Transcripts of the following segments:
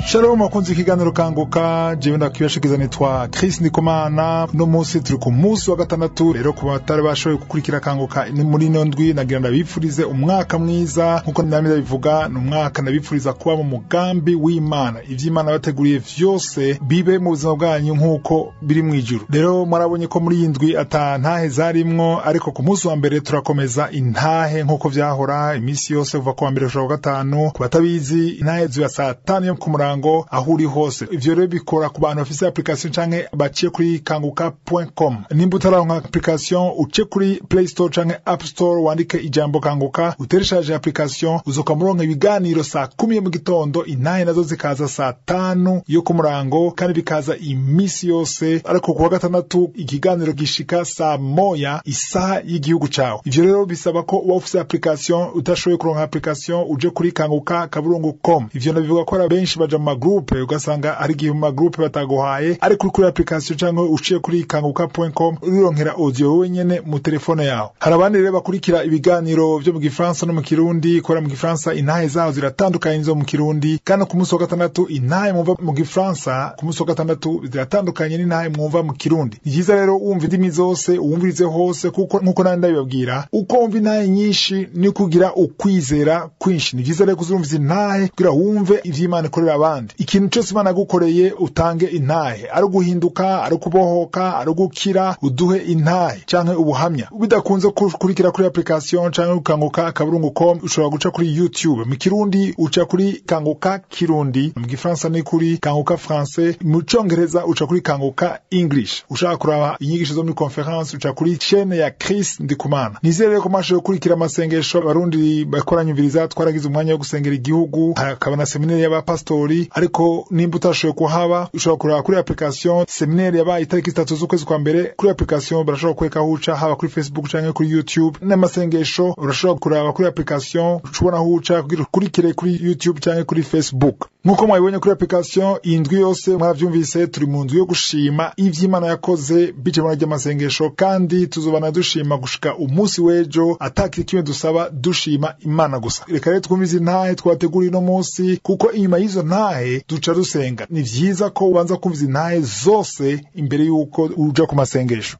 Shalom wakunze ikiganiro kanguka jewe ndakibashikiza nitwa Chris Ndikumana no munsi turi ku munsi wa gatandatu rero ku batari bashoboye gukurikira kanguka ni muri ino ndwi nagira ndabipfurize umwaka mwiza nkuko namwe ndabivuga ni umwaka ndabipfuriza kuba mu mugambi w'Imana ivy'Imana bateguriye vyose bibe mu buzima bwanyu nkuko biri mu ijuru rero mwarabonye ko muri iyi ndwi ata ntahe zarimwo ariko ku munsi wa mbere turakomeza intahe nkuko vyahora iminsi yose kuva ku wa mbere gushika ku wa gatanu ku batabizi intahe ziba saa tanu yo ku murango aho uri hose ivyo rero bikora ku bantu bafise application canke baciye kuri kanguka.com nimba utararonka application uce kuri play store canke app store wandike ijambo kanguka utereshaje application uzoka muronka ibiganiro saa kumi yo mu gitondo intahe nazo zikaza saa tanu yo ku murango kandi bikaza imisi yose ariko ku wa gatandatu ikiganiro gishika saa moya isaha y'igihugu cawe ivyo rero bisaba ko uba ufise application utashoboye kuronka application uje kuri kanguka kaburungu com ivyo nabivuga ko ari benshi baja mu magroupe ugasanga hari igihe mu magroupe bataguhaye ariko uri kuri application canke uciye kuri kanguka.com urironkera audio wowe nyene mu telefone yawe hari abandi rero bakurikira ibiganiro vyo mu gifaransa no mu kirundi kubera mu gifaransa intahe zaho ziratandukanye nizo mu kirundi kandi ku munsi wa gatandatu intahe mwumva mu gifaransa ku munsi wa gatandatu ziratandukanye n'intahe mwumva mu kirundi ni vyiza rero wumva indimi zose uwumvirize hose kuko nkuko nandi ndabibabwira uko wumva intahe nyinshi ni kugira ukwizera kwinshi ni vyiza rero kuzumviza intahe kugira wumve ivy'Imana ikorera abandi ikintu cose Imana yagukoreye utange intahe ari uguhinduka ari ukubohoka ari ugukira uduhe intahe canke ubuhamya bidakunze kurikira kuri application canke ukanguka kaburungu com ushobora guca kuri youtube mu kirundi uca kuri kanguka kirundi mu gifaransa ni kuri kanguka français mu congereza uca kuri kanguka english ushaka kuraba inyigisho zo muri conference uca kuri chaine ya Chris Ndikumana nizere rero ko mwashoboye gukurikira amasengesho abarundi bakoranyumviriza twaragize umwanya wo gusengera igihugu hakaba na seminari y'abapastori ariko nimba utashoboye kuhaba ushobora kureba kuri application seminari yabaye itariki zitatu z'ukwezi kwa mbere kuri application barashobora kwereka aho uca haba kuri facebook canke kuri youtube n'amasengesho urashobora kuraba kuri application ucubona aho uca kugira ukurikire kuri youtube canke kuri facebook nk'uko mwabibonye kuri application iyi ndwi yose mwaravyumvise turi mu nzu yo gushima ivy'imana yakoze bice muri ry'amasengesho kandi tuzobana dushima gushika umunsi w'ejo atakiri kimwe dusaba dushima imana gusa reka rero twumvize intahe twateguriye uno munsi kuko inyuma y'izo ntahe duca dusenga ni vyiza ko ubanza kumviza intahe zose imbere y'uko uja ku masengesho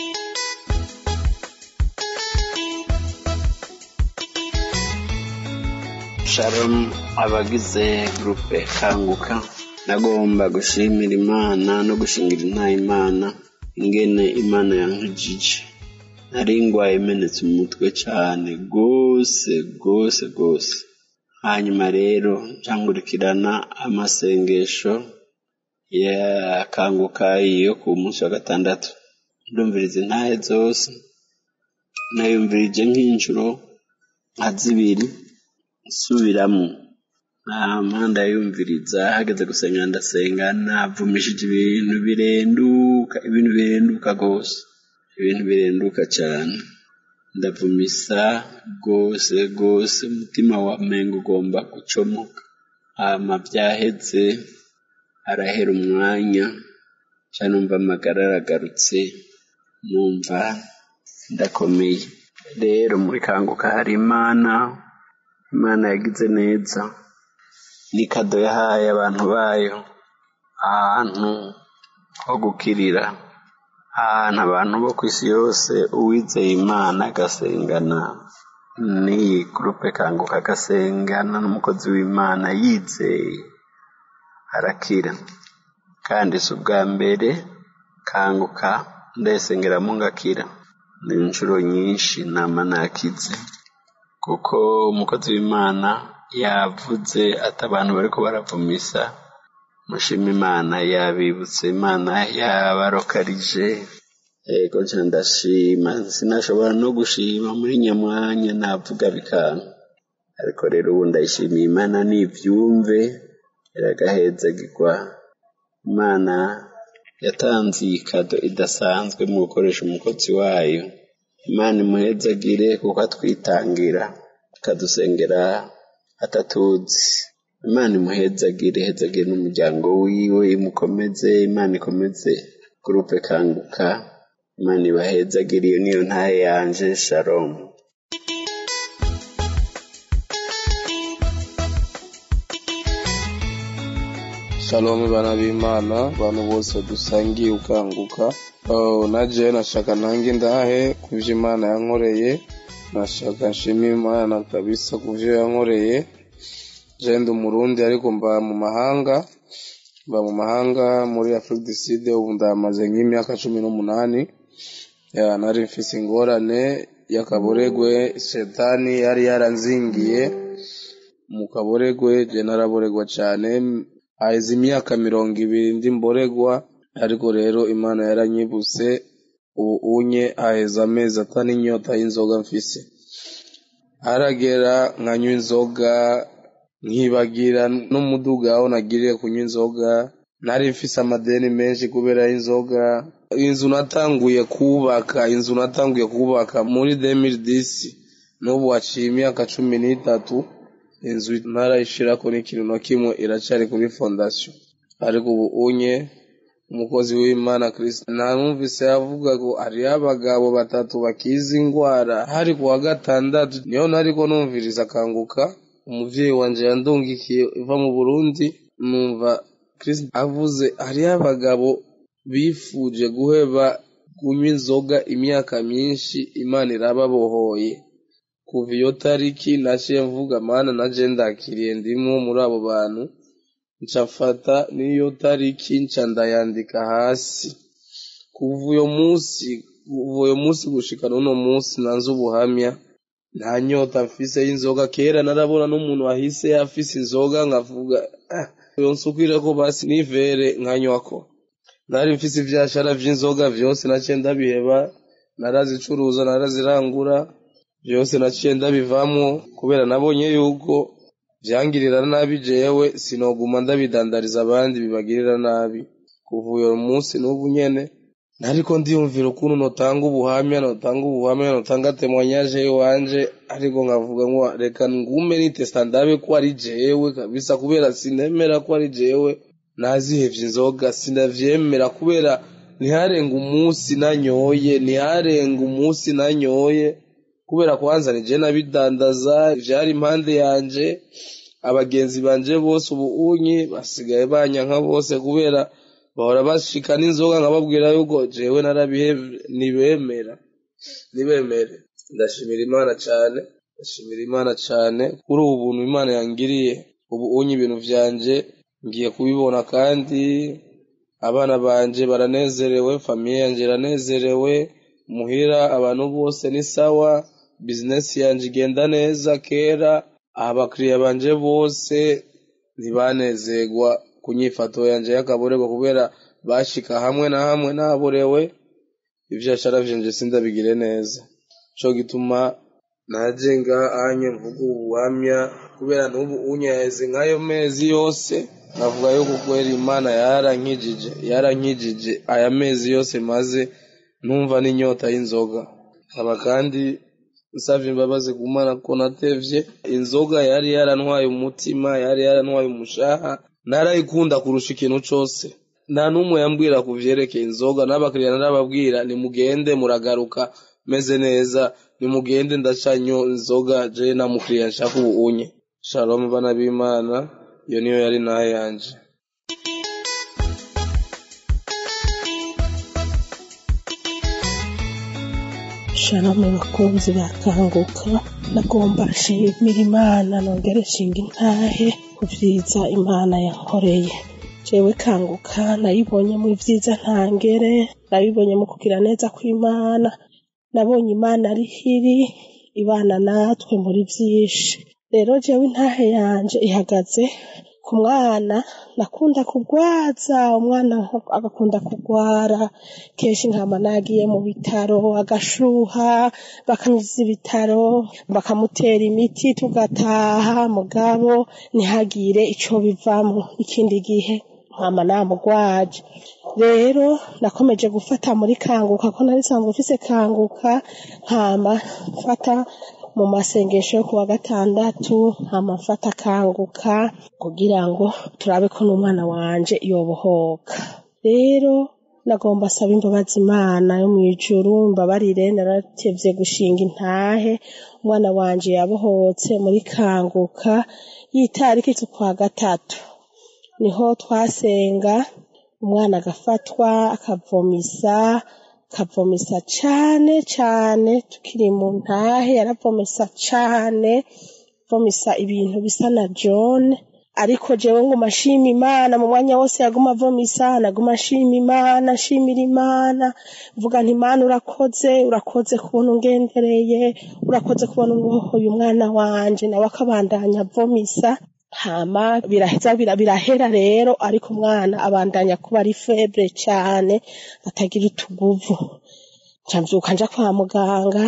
shalom abagize gurupe kanguka nagomba gushimira imana no gushingira intaha imana ingene imana yankijije nari ngwaye imenetse umutwe cane gose gose gose hanyuma rero ncangurikirana amasengesho yakanguka iyo ku munsi wa gatandatu ndumviriza intahe zose nayumvirije nk'inshuro nka zibiri nsubiramo nama ndayumviriza hageze gusenga ndasenga navumishije ibintu birenduka ibintu birenduka gose ibintu birenduka cane ndavumisa gose gose umutima wa mengo ugomba gucomoka hama vyaheze arahera umwanya ca numva amagara aragarutse numva ndakomeye rero muri kanguka hari imana imana yagize neza ni kado yahaye abantu bayo ahantu ho gukirira ahantu abantu bo ku isi yose uwizeye imana agasengana n'iyi gurupe kanguka agasengana n'umukozi w'imana yizeye arakira kandi si ubwa mbere kanguka ndayisengeramo ngakira ni inshuro nyinshi nama nakize kuko umukozi w'imana yavuze ati abantu bariko baravumisa mushima imana yabibutse imana yabarokarije ego nca ndashima sinashobora no gushima muri nyamwanya navuga bikanga ariko rero ubu ndayishimiye imana nivyumve iragahezagirwa imana yatanze iyi kado idasanzwe mu gukoresha umukozi wayo imana imuhezagire kuko atwitangira akadusengera atatuzi imana imuhezagire ihezagire n'umuryango wiwe imukomeze imana ikomeze gurupe kanguka imana ibahezagire iyo niyo ntaye yanje shalomu shalom bana b'imana abantu bose dusangiye ukanguka Oh, na je nashaka nange ndahe kuvyo imana yankoreye nashaka nshima imana kabisa kuvyo yankoreye je ndi umurundi ariko mba mu mahanga mba mu mahanga muri afrique du sud ubu ndamaze nk'imyaka cumi n'umunani ya nari mfise ingorane y'akaboregwe shetani yari yaranzingiye mu kaboregwe je naraboregwa cane haheze imyaka mirongo ibiri ndi mboregwa ariko rero imana yaranyibuse ubu unye haheze amezi atanu inyota y'inzoga mfise haragera nkanywa inzoga nkibagira n'umuduga aho nagiriye kunywa inzoga nari mfise amadeni menshi kubera inzoga inzu natanguye kubaka inzu natanguye kubaka muri 2010 n'ubu haciye imyaka cumi n'itatu inzu ntarayishirako n'ikintu na kimwe iracari kuri fondasiyo ariko ubu unye umukozi w'imana kristo namwumvise avuga ngo hariyo abagabo batatu bakiza ingwara hari ku wa gatandatu niyo nariko numviriza akanguka umuvyeyi wanje yandungikiye iva mu burundi numva kristo avuze hariyo abagabo bifuje guheba kunywa inzoga imyaka myinshi imana irababohoye kuva iyo tariki naciye mvuga mana naje ndakiriye ndimwo muri abo bantu nca mfata n'iyo tariki nca ndayandika hasi kuva uyo munsi kuva uyo munsi gushika n'uno munsi nanze ubuhamya nta nyota mfise y'inzoga kera narabona n'umuntu wahise afise inzoga nkavuga ah, yonsukire ko basi nivere nkanywako nari mfise ivyashara vy'inzoga vyose naciye ndabiheba narazicuruza narazirangura vyose naciye ndabivamwo kubera nabonye yuko vyangirira nabi jewe sinoguma ndabidandariza abandi bibagirira nabi kuva uyo munsi n'ubu nyene nariko ndiyumvira ukuntu notanga ubuhamya notanga ubuhamya notanga temwanyaje iwanje ariko nkavuga ngo reka ngume nitesta ndabe ko ari jewe kabisa kubera sinemera ko ari jewe nazihevye inzoga sinavyemera kubera ntiharenga umunsi nanyoye ntiharenga umunsi nanyoye kubera kwanza nije nabidandaza vyari impande yanje abagenzi banje bose ubu unyi basigaye banyanka bose kubera bahora bashika n'inzoga nkababwira yuko jewe narabihevye nibemera nibemere ndashimira imana cane ndashimira imana cane kuri ubu buntu imana yangiriye ubu unyi ibintu vyanje ngiye kubibona kandi abana banje baranezerewe famiye yanje iranezerewe muhira abantu bose ni sawa bizinesi yanje igenda neza kera abakiriya banje bose ntibanezerwa ku nyifato yanje y'akaborerwa kubera bashika hamwe na hamwe naborewe ivyashara vyanje sindabigire neza co gituma naje ngahanye mvuga ubuhamya kubera n'ubu unyaheze nk'ayo mezi yose navuga yuko kwera imana yarankijije yarankijije aya mezi yose maze numva n'inyota y'inzoga nkaba kandi nsavye imbabazi ku mana ko natevye inzoga yari yarantwaye umutima yari yarantwaye umushaha narayikunda kurusha ikintu cose nta n'umwe yambwira ku vyerekeye inzoga n'abakiriya narababwira nimugende muragaruka meze neza nimugende ndacanyo inzoga je na mukiriya nshaka ubu unye shalom bana b'imana iyo niyo yari nayo yanje shalom bakunzi bakanguka nagomba nshimira imana nongere nshinga intahe ku vyiza imana yankoreye jewe kanguka nayibonye mu vyiza ntangere nabibonye mu kugira neza kw'imana nabonye imana ari hiri ibana natwe muri vyinshi rero jewe intahe yanje ihagaze ku mwana nakunda kugwaza umwana agakunda kugwara kenshi nkama nagiye mu bitaro agashuha bakanyuza ibitaro bakamutera imiti tugataha mugabo ntihagire ico bivamwo ikindi gihe nkama namugwaje rero nakomeje gufata muri kanguka ko nari sanzwe mfise kanguka nkama mfata mu masengesho yo kuwa gatandatu amafata akanguka kugira ngo turabe ko n'umwana wanje yobohoka rero nagomba asaba imbabazi imana yo mu ijuru mbabarire naratevye gushinga intahe umwana wanje yabohotse muri kanguka y'itariki z'ukwa gatatu niho twasenga umwana agafatwa akavomisa akavomisa cane cane tukiri mu ntahe yaravomisa cane vomisa ibintu bisa na jone ariko jewe nguma nshima imana mu mwanya wose yaguma avomisa naguma nshima imana nshimira imana mvuga nti imana urakoze urakoze kubona ungendereye urakoze kubona ubohoye umwana wanje nawe akabandanya avomisa hama biraheza bira- birahera rero ariko umwana abandanya kuba ari febre cane atagira utuguvu nca mvyuka nja kwa muganga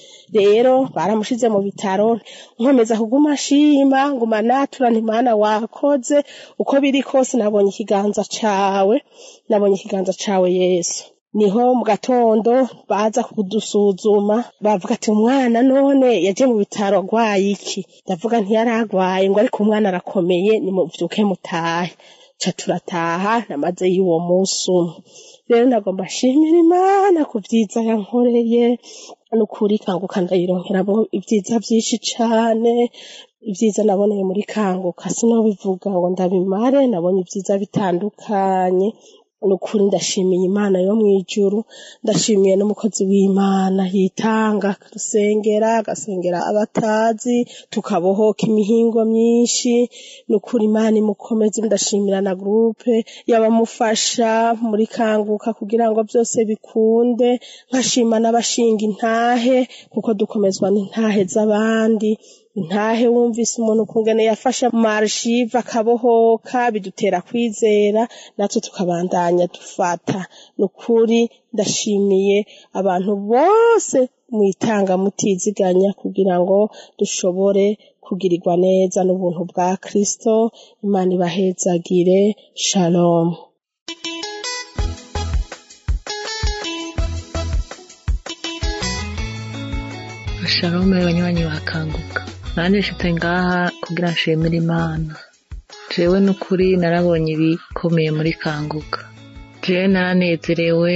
rero baramushize mu bitaro nkomeza kuguma nshima nguma natura nti mana wakoze uko biri kose nabonye ikiganza cawe nabonye ikiganza cawe yesu niho mu gatondo baza kudusuzuma bavuga ati umwana none yaje mu bitaro agwaye iki ndavuga ntiyari agwaye ngo ariko umwana arakomeye nimuvyuke mutahe ca turataha namaze y'uwo musi umwe rero nagomba nshimira imana ku vyiza yankoreye nukuri kanguka ndayironkeramo ibyiza vyinshi cane ibyiza naboneye muri kanguka sinobivuga ngo ndabimare nabonye ibyiza bitandukanye nukuri ndashimiye imana yo mw'ijuru ndashimiye n'umukozi w'imana yitanga akadusengera agasengera abatazi tukabohoka imihingo myinshi nukuri imana imukomeze ndashimira na gurupe y'abamufasha muri kanguka kugira ngo byose bikunde nkashima n'abashinga intahe kuko dukomezwa n'intahe z'abandi intahe wumvise umuntu ukungene yafashe marshive akabohoka bidutera kwizera natwe tukabandanya dufata nukuri ndashimiye abantu bose mwitanga mutiziganya kugira ngo dushobore kugirirwa neza n'ubuntu bwa kristo imana ibahezagire shalom shalome banywanyi bakanguka nanjye nshitse ngaha kugira nshimire imana jewe n'ukuri narabonye ibikomeye muri kanguka jewe naranezerewe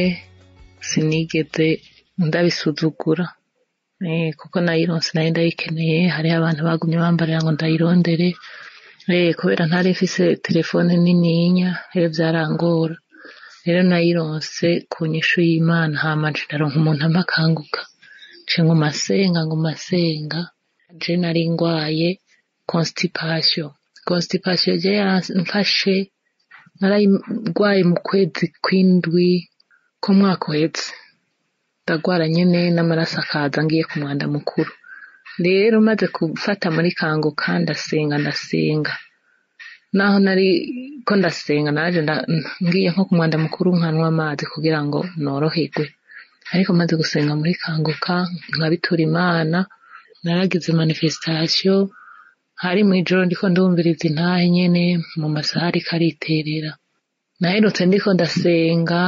sinigeze ndabisuzugura eh, kuko nayironse nari ndayikeneye hariho abantu bagumye bambarira ngo ndayirondere eh, kubera ntari mfise telefone nininya rero vyarangora rero nayironse ku nyishu y'imana hama nje ndaronka umuntu amakanguka nce nguma senga nguma senga je nari ngwaye constipation constipation je yaramfashe narayigwaye mu kwezi kw'indwi k'umwaka uheze ndagwara nyene n'amaraso akaza ngiye ku mwanda mukuru rero maze gufata muri kanguka ndasenga ndasenga naho nari ko ndasenga naje nda- ngiye nko ku mwanda mukuru nkanywa amazi kugira ngo noroherwe ariko maze gusenga muri kanguka nkabitura imana naragize manifestation hari mw'ijoro ndiko ndumviriza intahe nyene mu masaha ariko ariterera naherutse ndiko ndasenga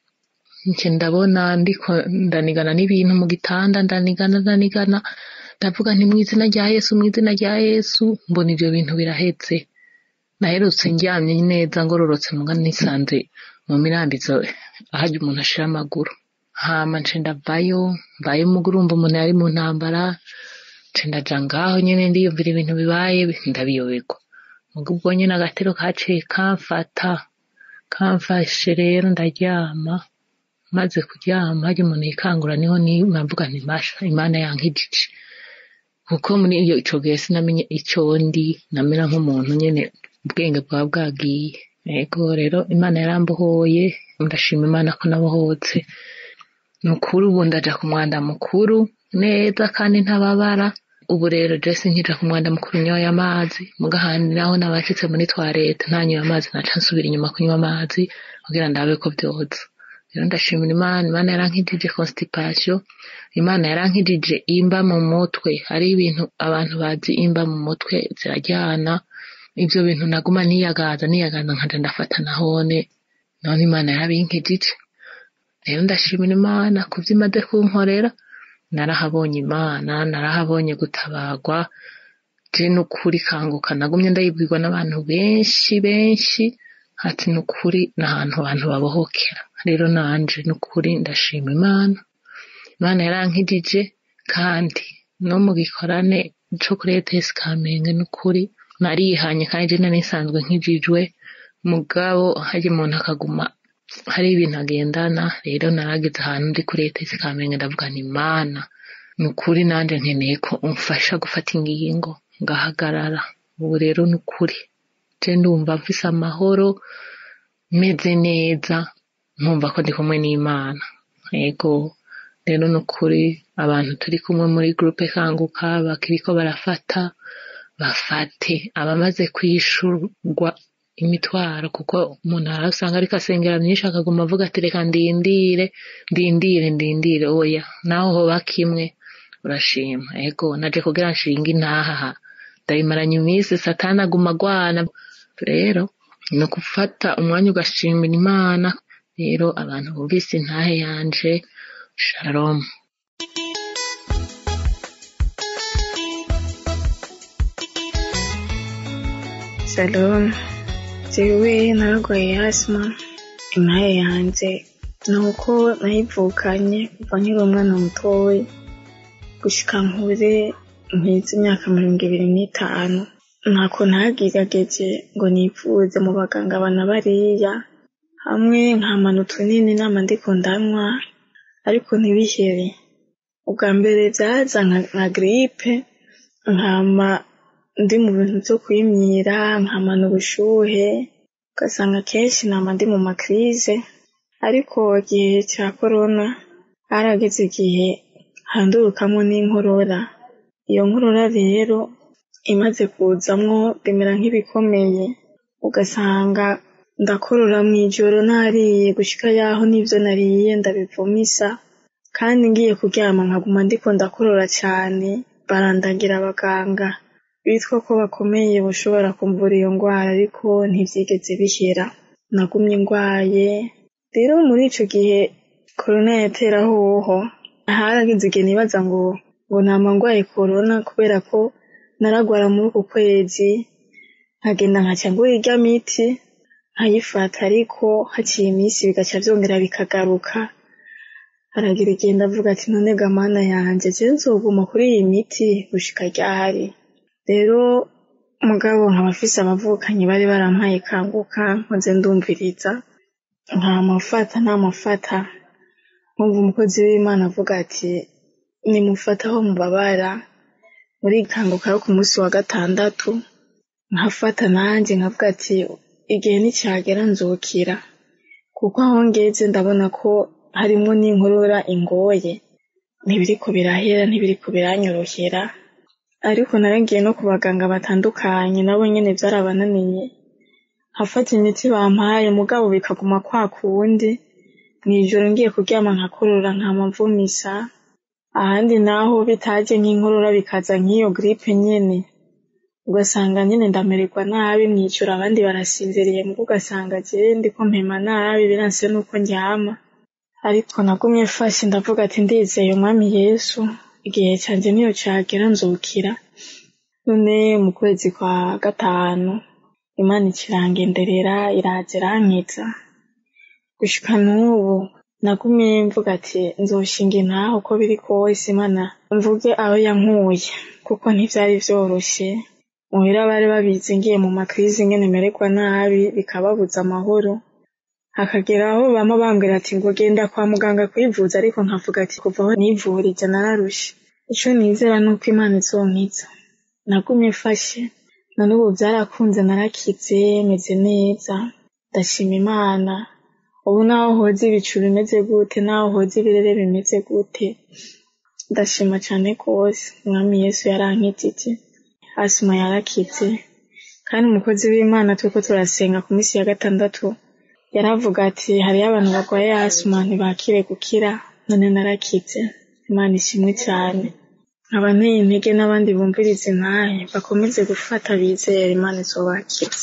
nce ndabona ndiko ndanigana n'ibintu mu gitanda ndanigana ndanigana ndavuga nti mu izina rya yesu mu izina rya yesu mbona ivyo bintu birahetse naherutse ndyamye neza ngororotse muga nisanze mu mirambizo aharya umuntu ashira amaguru hama nce ndavayo mbaye umugurumba umuntu yari mu ntambara nce ndaja ngaho nyene ndiyumvira ibintu bibaye ndabiyoberwa muga ubwo nyene agatero kaciye kamfata kamfashe rero ndaryama maze kuryama harya umuntu yikangura niho nimvuga nti masha imana yankijije kuko muri iyo ico gihe sinamenye ico ndi namera nk'umuntu nyene ubwenge bwaba bwagiye yego rero imana yarambohoye ndashima imana ko nabohotse ni ukuri ubu ndaja ku mwanda mukuru neza kandi ntababara ubu rero jesi nkija ku mwanda mukuru nyoye amazi mugahandi naho nabashitse muri twarete ntanyoye amazi naca nsubira inyuma kunywa amazi kugira ndabe ko vyoza rero ndashimira imana imana yarankijije constipation imana yarankijije imba mu mutwe hari ibintu abantu bazi imba mu mutwe ziraryana ivyo bintu naguma niyagaza niyagaza nkaja ndafata nahone none imana yarabinkijije rero ndashimira imana kuvyo imaze kunkorera narahabonye imana narahabonye gutabagwa je n'ukuri kanguka nagumye ndayibwirwa n'abantu benshi benshi ati n'ukuri n'ahantu abantu babohokera rero nanje n'ukuri ndashima imana imana yarankijije kandi no mu gikorane co kuri ETS Kamenge n'ukuri narihanye kandi je nari nsanzwe nkijijwe mugabo harya umuntu akaguma hari ibintu agendana rero narageze ahantu ndi kuri leta zikamenya ndavuga nti mana ni ukuri nanjye nkeneye ko umfasha gufata ingingo ngahagarara ubu rero ni ukuri je ndumva mfise amahoro meze neza nkumva ko ndi kumwe n'imana yego rero ni ukuri abantu turi kumwe muri gurupe kanguka bakiriko barafata bafate abamaze kwishurwa imitwaro kuko umuntu arasanga ariko asengera myinshi akaguma avuga ati reka ndindire ndindire ndindire oya naho hoba kimwe urashima ego naje kugira nshinga intaha ndayimaranye iminsi satani aguma agwana rero ni ukufata umwanya ugashimira imana rero abantu bumvise intahe yanje shalom Shalom jewe naragwaye asima intahe yanje ni uko nayivukanye kuva nkiri umwana mutoya gushika nkure mpize imyaka mirongo ibiri n'itanu ntako ntagerageje ngo nivuze mu baganga bana bariya hamwe nkamana utunini nama ndiko ndanywa ariko ntibihere ubwa mbere vyaza nka- nka gripe nkama ndi mu bintu vyo kwimyira nkamana ubushuhe ugasanga kenshi nama ndi mu makrize ariko igihe ca korona harageze igihe handurukamwo n'inkorora iyo nkorora rero imaze kuzamwo bimera nk'ibikomeye ugasanga ndakorora mw'ijoro nariye gushika yaho n'ivyo nariye ndabivumisa kandi ngiye kuryama nkaguma ndiko ndakorora cane barandagira abaganga bitwa ko bakomeye bashobora kumvura iyo ngwara ariko ntivyigeze bihera nagumye ngwaye rero muri ico gihe korona yatera hoho harageze igihe nibaza ngo ngo nama ngwaye korona kubera ko naragwara muri uku kwezi nkagenda nkaca ngura irya miti nkayifata ariko haciye iminsi bigaca vyongera bikagaruka haragira igihe ndavuga ati none ga mana yanje je nzoguma kuri iyi miti gushika ryahari rero mugabo nkaba mfise abavukanyi bari barampaye kanguka nkoze ndumviriza ntamufata ntamufata nkumva umukozi w'imana avuga ati nimufata aho mubabara muri kanguka yo ku munsi wa gatandatu nkafata nanjye nkavuga ati igihe nicyagera nzukira kuko aho ngeze ndabona ko harimwo n'inkorora ingoye ntibiriko birahera ntibiriko biranyorohera ariko naragiye no ku baganga batandukanye nabo nyene vyarabananiye nkafata imiti bampaye mugabo bikaguma kwa kundi mw'ijoro ngiye kuryama nkakorora nkama mvumisa ahandi naho bitaje nk'inkorora bikaza nk'iyo gripe nyene ugasanga nyene ndamererwa nabi mw'ijoro abandi barasinziriye muga ugasanga jewe ndiko mpema nabi biranse nuko ndyama ariko nagumye mfashe ndavuga ati ndizeye umwami yesu igihe canje niyo cagera nzukira none mu kwezi kwa gatanu imana ikirangenderera iraza irankiza gushika n'ubu nagumye mvuga ati nzoshinga intaha uko biri kose imana mvuge aho yankuye kuko ntivyari vyoroshe muhira bari babizi ngiye mu makrizi ngene mererwa nabi bikababuza amahoro hakagera aho bama bambwira ati ngo genda kwa muganga kwivuza ariko nkavuga ati kuva aho nivurije nararushe ico nizera nuko imana izonkiza nagumye mfashe na n'ubu vyarakunze narakize meze neza ndashima imana ubu naho hoza ibicu bimeze gute naho hoza ibirere bimeze gute ndashima cane rwose umwami yesu yarankijije asima yarakize kandi umukozi w'imana turiko turasenga ku minsi ya gatandatu yaravuga ati hariyo abantu barwaye asima ntibakire gukira none narakize imana ishimwe cyane nkaba nteye intege n'abandi bumviriza intahe bakomeze gufata bizera imana izobakiza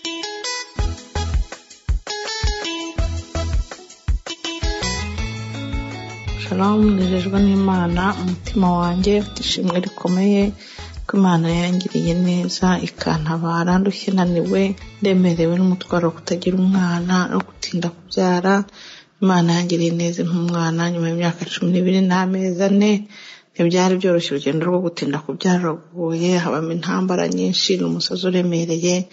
shalom nejejwe n'imana umutima wanjye ufite ishimwe rikomeye ko imana yangiriye neza ikantabara ndushye naniwe ndemerewe n'umutwaro wo kutagira umwana no gutinda kubyara imana yangiriye neza nk'umwana nyuma y'imyaka cumi n'ibiri n'amezi ane ntibyari byoroshye urugendo rwo gutinda kubyara ruragoye habamo intambara nyinshi ni umusozi uremereye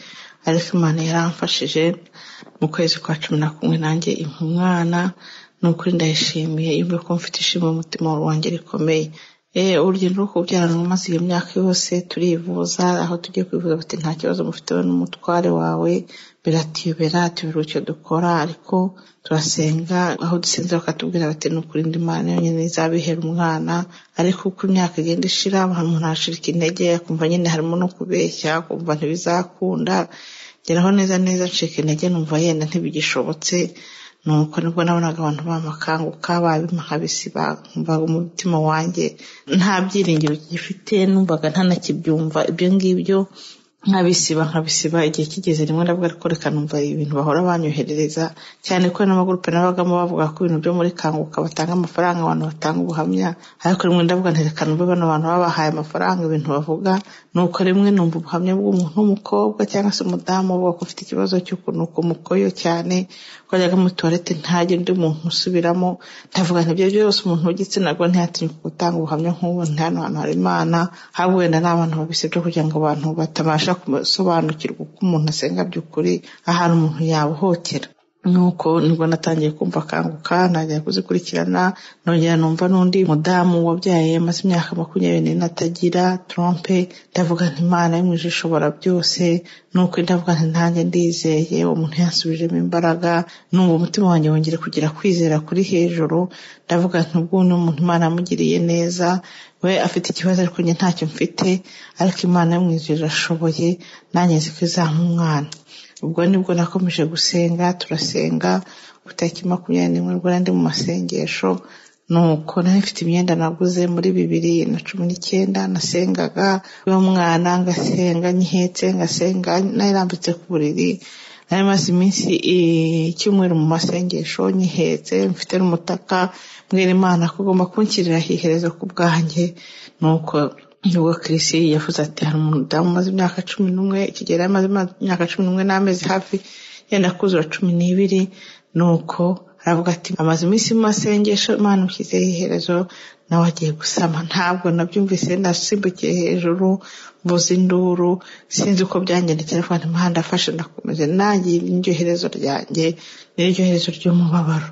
ariko imana yaramfashije mu kwezi kwa cumi na kumwe nanjye impa umwana ni ukuri ndayishimiye yumve ko mfite ishimwe mu mutima wanjye rikomeye urugendo rwo kubyarana rumaze iyo myaka yose turivuza aho tugiye kwivuza bati nta kibazo mufitewe n'umutware wawe biratuyobera tubura icyo dukora ariko turasenga aho dusenze bakatubwira bati ni ukuri indi mana yonyine izabihera umwana ariko uko imyaka igenda ishira umuntu arashirika intege akumva nyine harimo no kubeshya akumva ntibizakunda geraho neza neza ncika intege numva yenda ntibigishobotse nuko nibwo nabonaga abantu bamakanguka babimahabisiba nkumvaga umutima wanjye nta byiringiro gifite numvaga ntanakibyumva ibyo ngibyo nkabisiba nkabisiba igihe kigeze rimwe ndavuga ariko reka numva ibintu bahora banyoherereza cyane ko n'amagurupe nabagamo bavuga ko ibintu byo muri kanguka batanga amafaranga abantu batanga ubuhamya ariko rimwe ndavuga nti reka numve bano bantu babahaye amafaranga ibintu bavuga nuko rimwe numva ubuhamya bw'umuntu w'umukobwa cyangwa se umudamu uvuga ko ufite ikibazo cy'ukunuka umukoyo cyane ko ajyaga muri tuwarete ntajya undi muntu usubiramo ndavuga nti ibyo byose umuntu w'igitsina gore ntiyatinyuka gutanga ubuhamya nk'ubu nti hano hantu hari imana ahubwo wenda ni abantu babisabye kugira ngo abantu batabasha gusobanukirwa uko umuntu asenga by'ukuri ahantu umuntu yabohokera nuko nibwo natangiye kumva akanguka ntangira kuzikurikirana nongera numva n'undi mudamu wabyaye amaze imyaka makumyabiri n'ine atagira trompe ndavuga nti imana yo mu ijuru ishobora byose nuko ndavuga nti ntanjye ndizeye uwo muntu yansubijemo imbaraga numva umutima wanjye wongera kugira kwizera kuri hejuru ndavuga nti ubwo ni umuntu imana yamugiriye neza we afite ikibazo ariko njye ntacyo mfite ariko imana yo mu ijuru irashoboye nanjye nzi ko izampa umwana ubwo nibwo nakomeje gusenga turasenga tariki makumyabiri n'imwe ubwo ndi mu masengesho nuko nari mfite imyenda naguze muri bibiri na cumi n'icyenda nasengaga uwo mwana ngasenga nyihetse ngasenga nayirambitse ku buriri nari maze iminsi icyumweru mu masengesho nyihetse mfite n'umutaka mbwira imana ko ugomba kunshyirira iherezo ku bwanjye nuko nibwo kirisi yavuze ati hari umudamu umaze imyaka cumi n'umwe ikigero yamaze imyaka cumi n'umwe n'amezi hafi yenda kuzura cumi n'ibiri nuko aravuga ati amaze iminsi mu masengesho imana ushyizeho iherezo nawe agiye gusama ntabwo nabyumvise nasimbukiye hejuru mvuze induru sinzi uko byangendekera ariko imihanda afashe ndakomeze nanjye n'iryo herezo ryanjye n'iryo herezo ry'umubabaro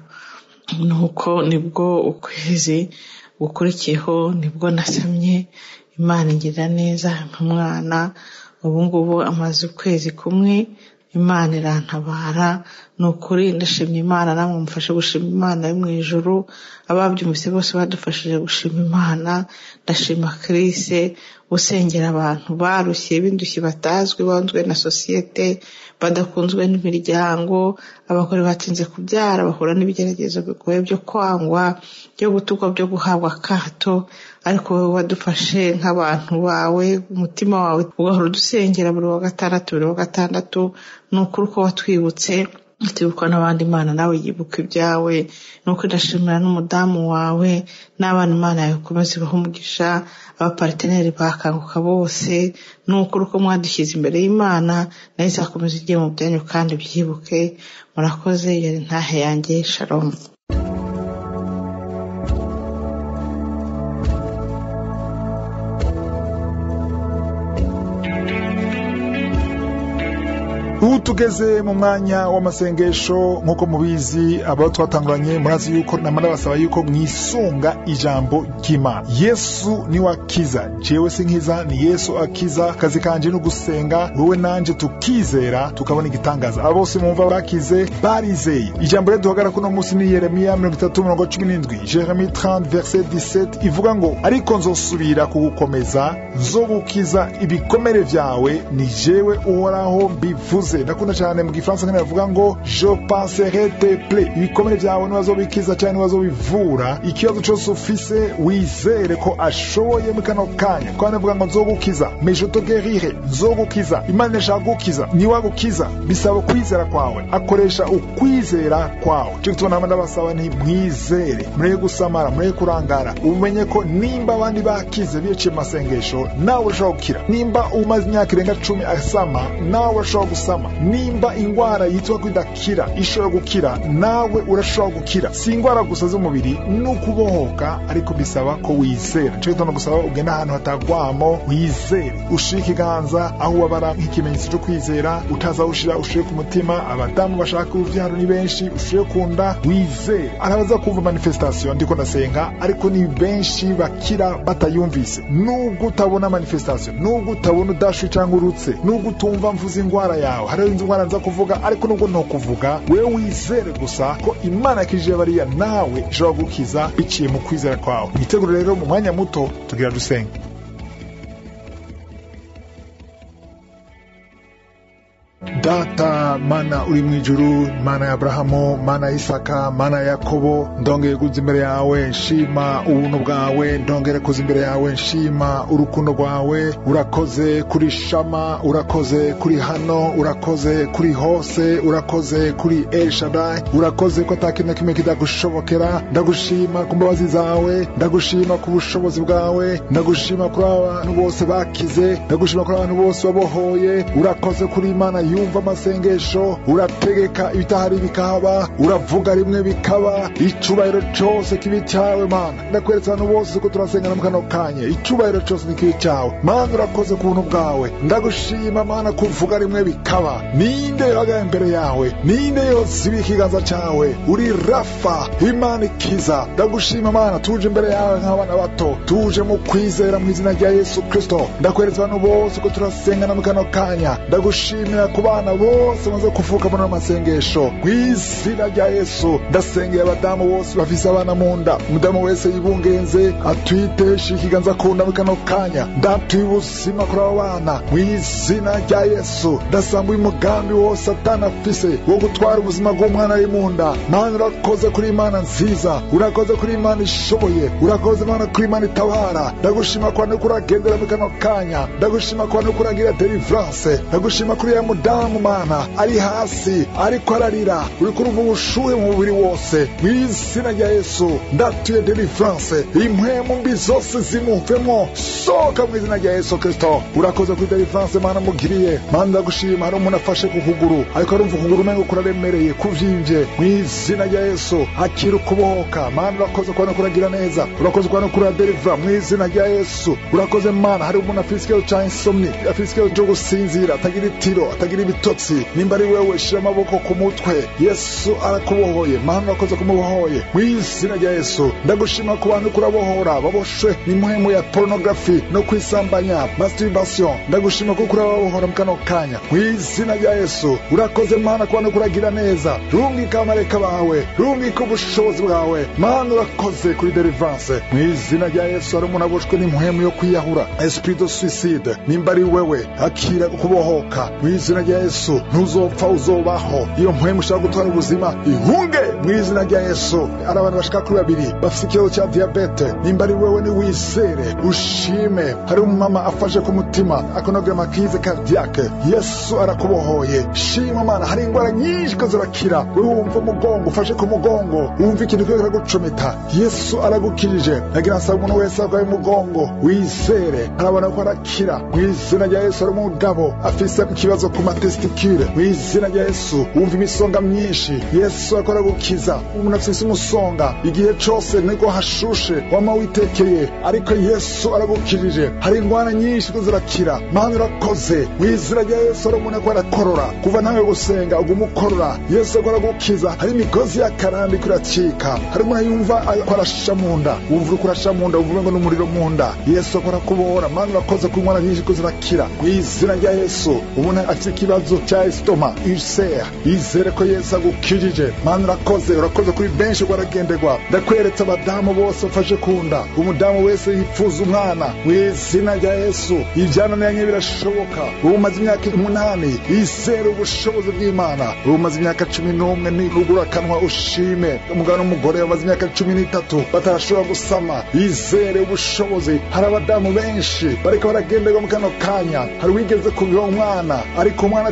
nuko nibwo ukwezi gukurikiyeho nibwo nasamye imana ingirira neza umwana ubu ngubu amaze ukwezi kumwe imana irantabara ni ukuri ndashimye imana namwe mufashe gushima imana yo mu ijuru ababyumvise bose badufashije gushima imana ndashima kirise usengera abantu barushye b'indushyi batazwi banzwe na sosiyete badakunzwe n'imiryango abagore batinze kubyara bahura n'ibigeragezo bigoye byo kwangwa byo gutukwa byo guhabwa akato ariko wowe wadufashe nk'abantu bawe umutima wawe ugahora udusengera buri wa gatandatu buri wa gatandatu ni ukuri uko watwibutse tubikwa n'abandi imana nawe yibuka ibyawe nuko ndashimira n'umudamu wawe n'abana imana yawe ukomeze ibaho umugisha abapariteneri bakanguka bose ni ukuri uko mwadushyize imbere y'imana nayo izakomeza igiye mu byanyu kandi byibuke murakoze yari ntahe yanjye shalomu ubu tugeze mu mwanya w'amasengesho nk'uko mubizi abo twatanguranye murazi yuko namara basaba yuko mwisunga ijambo ry'imana yesu niwe akiza jewe si nkiza ni yesu akiza akazi kanje no gusenga wowe nanje tukizera tukabona igitangaza abo bose mumva bakize barizeye ijambo rero duhagara kuno munsi ni yeremiya mirongo itatu mirongo cumi n'indwi jeremi 30 verset 17 ivuga ngo ariko nzosubira kugukomeza nzogukiza ibikomere vyawe ni jewe uhoraho mbivuze ndakunda cyane mu gifaransa nkene bavuga ngo je penserai te plaies ibikomere vyawe nibazobikiza cyane nibazobivura ikibazo cyose ufise wizere ko ashoboye mu kano kanya kwa navuga ngo nzogukiza mais je te guerire nzogukiza imana ishaka gukiza niwagukiza bisaba kwizera kwawe akoresha ukwizera kwawe cyo gituma nama ndabasaba nti mwizere mureke gusamara mureke kurangara umenye ko nimba abandi bakize biciye mu masengesho nawe urashobora gukira nimba umaze imyaka irenga cumi asama nawe urashobora gusama gusama nimba ingwara yitwa ko idakira ishobora gukira nawe urashobora gukira si ingwara gusa z'umubiri ni ukubohoka ariko bisaba ko wizera nico gituma gusaba ugenda ahantu hatagwamo wizere ushire ikiganza aho wabara nk'ikimenyetso cyo kwizera utaza ushira ushire ku mutima abadamu bashaka uruvyaro ni benshi ushire ku nda wizere arabaza kumva manifestation ndiko ndasenga ariko ni benshi bakira batayumvise nubwo utabona manifestation nubwo utabona udashwi cyangwa urutse nubwo utumva mvuze ingwara yawe hariho indwara nza kuvuga ariko nubwo ntokuvuga wewe wizere gusa ko imana yakijije bariya nawe ishobora gukiza biciye mu kwizera kwawe mwiteguro rero mu mwanya muto tugira dusenge data mana uri mu ijuru mana ya aburahamu mana ya isaka mana ya yakobo ndongeye kuza imbere yawe nshima ubuntu bwawe ndongere kuza imbere yawe nshima urukundo rwawe urakoze kuri shama urakoze kuri hano urakoze kuri hose urakoze kuri elshadai urakoze ko ata kintu na kimwe kidagushobokera ndagushima ku mbabazi zawe ndagushima ku bushobozi bwawe ndagushima kuri abantu bose bakize ndagushima kuri abantu bose wabohoye urakoze kuri imana yumva amasengesho urategeka ibitahari bikaba uravuga rimwe bikaba icubahiro cose kibi cyawe mana ndakweretse abantu bose ko turasengana mu kano kanya icubahiro cose ni kibi cyawe mana urakoze ku buntu bwawe ndagushima mana kuvuga rimwe bikaba ninde yohagaye imbere yawe ninde yoziba ikiganza cyawe uri rafa imana ikiza ndagushima mana tuje imbere yawe nk'abana bato tuje mu kwizera mu izina rya yesu kristo ndakweretse abantu bose ko turasengana mu kano kanya ndagushimira ku bana bose bamaze kuvuka muri amasengesho mu izina rya yesu ndasengeye abadamu bose bafise abana mu nda umudamu wese yibungenze atwiteshe ikiganza ku nda mu kano kanya ndatuye ubuzima kuri abo bana mu izina rya yesu ndasambuye umugambi wose atana afise wo gutwara ubuzima bw'umwana ari mu nda mana urakoze kuri imana nziza urakoze kuri imana ishoboye urakoze mana kuri imana itabara ndagushima kwa nuko uragendera mu kano kanya ndagushima kwa nuko uragira delivrance ndagushima kuri ya mudamu mana ari hasi ariko ararira uri kurumva ubushuhe mu mubiri wose mu izina rya yesu ndatuye delivrance impwemu mbi zose zimuvemo sohoka mu izina rya yesu kristo urakoze kuri delivrance mana mugiriye mana ndagushima hari umuntu afashe ku kuguru ariko arumva ukuguru umengo kuraremereye kuvyimbye mu izina rya yesu akira ukubohoka mana urakoze kubona kuragira neza urakoze kubona kura delivra mu izina rya yesu urakoze mana hari umuntu afise ikibazo ca insomni afise ikibazo co gusinzira atagira itiro atagira ibitotsi nimba ari wewe shira amaboko ku mutwe yesu arakubohoye mana urakoze kumubohoye mu izina rya yesu ndagushima ku bantu kurabohora baboshwe n'impwemu ya porunogarafi no kwisambanya masturbation ndagushima ko kurababohora mu kano kanya mu izina rya yesu urakoze mana ku bantu kuragira neza rungika amareka bawe rungika ubushobozi bwawe mana urakoze kuri delivrance mu izina rya yesu hari umuntu aboshwe n'impwemu yo kwiyahura esprit de suicide nimba ari wewe akira kubohoka mu izina rya yesu ntuzopfa uzobaho iyo mpwemu ushaka gutwara ubuzima ihunge mu izina rya yesu hari abantu bashika kuri babiri bafite ikibazo cya diyabete nimba ari wewe niwizere ushime hari umumama afashe ku mutima akonogama kize kardiake yesu arakubohoye shima mana hari indwara nyinshi ko zirakira wewe wumva umugongo ufashe ku mugongo wumva ikintu kiyo kiragucumita yesu aragukirije nagira nsaba umuntu wese arwaye umugongo wizere harabona ko arakira mu izina rya yesu hari umugabo afise ikibazo ku matestikire mu izina rya yesu wumva imisonga myinshi yesu akora gukiza umuntu afise umusonga igihe cose niko hashushe wama witekeye ariko yesu aragukirije hari indwara nyinshi ko zirakira mana urakoze mu izina rya yesu hari umuntu akora akorora kuva nawe gusenga uguma ukorora yesu akora gukiza hari imigozi y'akarambi kuracika hari umuntu yumva akora asha mu nda wumva uri kurasha mu nda wumva ngo n'umuriro mu nda yesu akora kubohora mana urakoze ku indwara nyinshi ko zirakira mu izina rya yesu umuntu afite ikibazo cya esitoma ulcer yizere ko yesu agukirije mana urakoze urakoze kuri benshi rwaragenderwa ndakweretse abadamu bose bafashe ku nda umudamu wese yifuza umwana mu izina rya yesu ibyananiranye birashoboka ubu umaze imyaka umunani yizere ubushobozi bw'imana ubu umaze imyaka cumi n'umwe nirugura akanwa ushime umugabo n'umugore bamaze imyaka cumi n'itatu batarashobora gusama yizere ubushobozi hari abadamu benshi bariko baragenderwa mu kano kanya hari wigeze kubiha umwana ariko umwana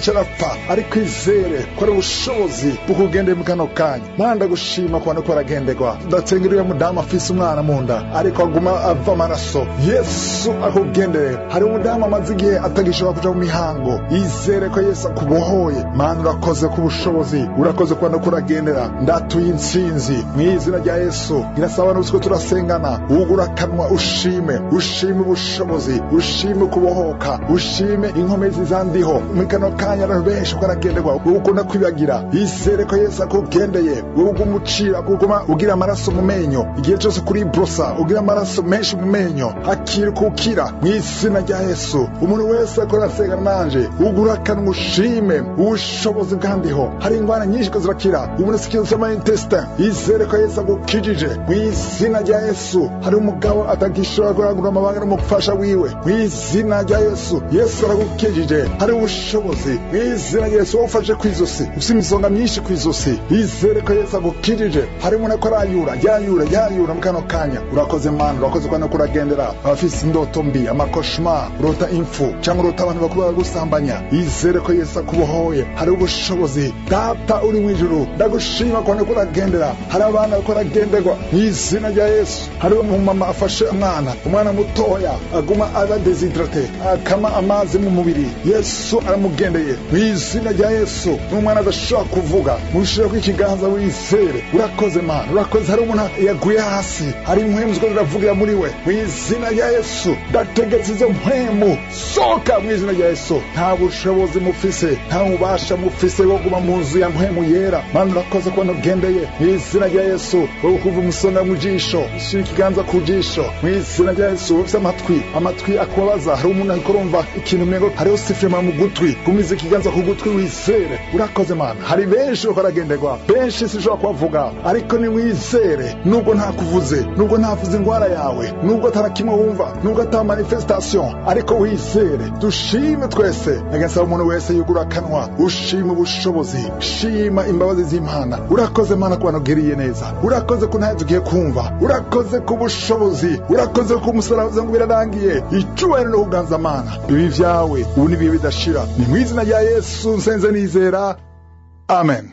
carapfa ariko izere ko ari ubushobozi bukugendeye mu kano kanya mana ndagushima ku bantu ko baragenderwa ndatsengera uyo mudamu afise umwana mu nda ariko aguma ava amaraso yesu akugendere hari umudamu amaze igihe atagishobora kuja mu mihango izere ko yesu akubohoye mana urakoze ku bushobozi urakoze ku bantu ko uragendera ndatuye intsinzi mu izina rya yesu irasaba n'ubusiko turasengana wugura akanwa ushime ushime ubushobozi ushime kubohoka ushime inkomezi zandiho muri kano kanya abantu benshi ko aragenderwa wowe ukunda kwibagira izere ko yesu akugendeye wowe uguma ucira uguma ugira amaraso mu menyo igihe cyose kuri brosa ugira amaraso menshi mu menyo akira kukira mu izina rya yesu umuntu wese akora asengana nanje ugura akanwa ushime ubushobozi bwandiho hari ingwara nyinshi ko zirakira umuntu sikizo cy'amayintestin izere ko yesu agukijije mu izina rya yesu hari umugabo atagishobora kurangura amabanga n'umufasha wiwe mu izina rya yesu yesu aragukijije hari ubushobozi mu izina rya yesu wowe ufashe ku izosi ufite imisonga myinshi ku izosi izere ko yesu agukijije hari umuntu ko arayura yayura yayura mu kano kanya urakoze mana urakoze kandi ko uragendera abafise indoto mbi amakoshma urota impfu cyangwa urota abantu bakuru bagusambanya izere ko yesu akubohoye hari ubushobozi data uri mu ijuru ndagushima kandi ko uragendera hari abana ko uragenderwa mu izina rya yesu hari umumama afashe umwana umwana mutoya aguma aba desidrate akama amazi mu mubiri yesu aramugendeye mu izina rya yesu n'umwana adashobora kuvuga mushireko ikiganza wizere urakoze mana urakoze hari umuntu yaguye hasi hari impwemu ziko ziravugira muri we mu izina rya yesu ndategetse izo mpwemu soka mu izina rya yesu nta bushobozi mufise nta mubasha mufise wo guma mu nzu ya mpwemu yera mana urakoze kubona ugendeye mu izina rya yesu wowe kuva umusonga mu jisho shira ikiganza ku jisho mu izina rya yesu ufite amatwi amatwi akubabaza hari umuntu ariko urumva ikintu umengo hariho sifirima mu gutwi gumiza ikiganza ku gutwi wizere urakoze mana hari benshi uko aragenderwa benshi sinshobora kubavuga ariko niwizere nubwo ntakuvuze nubwo ntavuze indwara yawe nubwo atarakimwe wumva nubwo ata manifestation ariko wizere dushime twese agasaba umuntu wese yugura akanwa ushima ubushobozi shima imbabazi z'imana urakoze mana ku bantu ugiriye neza urakoze ko ntayo tugiye kumva urakoze ku bushobozi urakoze ku musaraba ngo birarangiye icyubahiro no kuganza mana bibi vyawe ubu ni bihe bidashira ni mu izina rya yesu nsenze nizera amen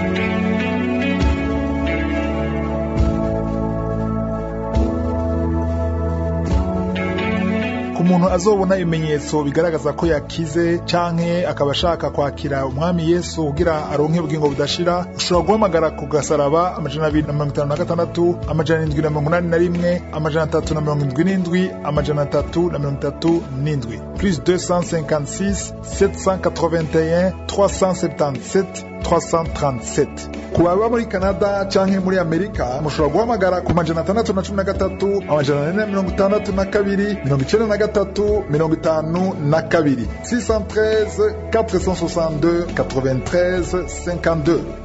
ku muntu azobona ibimenyetso bigaragaza ko yakize canke akaba ashaka kwakira umwami yesu kugira aronke ubugingo budashira ushobora guhamagara ku gasaraba amajana abiri na mirongo itanu na gatandatu amajana indwi na mirongo inani na rimwe amajana atatu na mirongo indwi n'indwi amajana atatu na mirongo itatu n'indwi plus 256 781 377 337 ku baba muri canada canke muri amerika mushobora guhamagara ku majana atandatu na cumi na gatatu amajana ane na mirongo itandatu na kabiri mirongo icenda na gatatu mirongo itanu na kabiri 613 462 93 52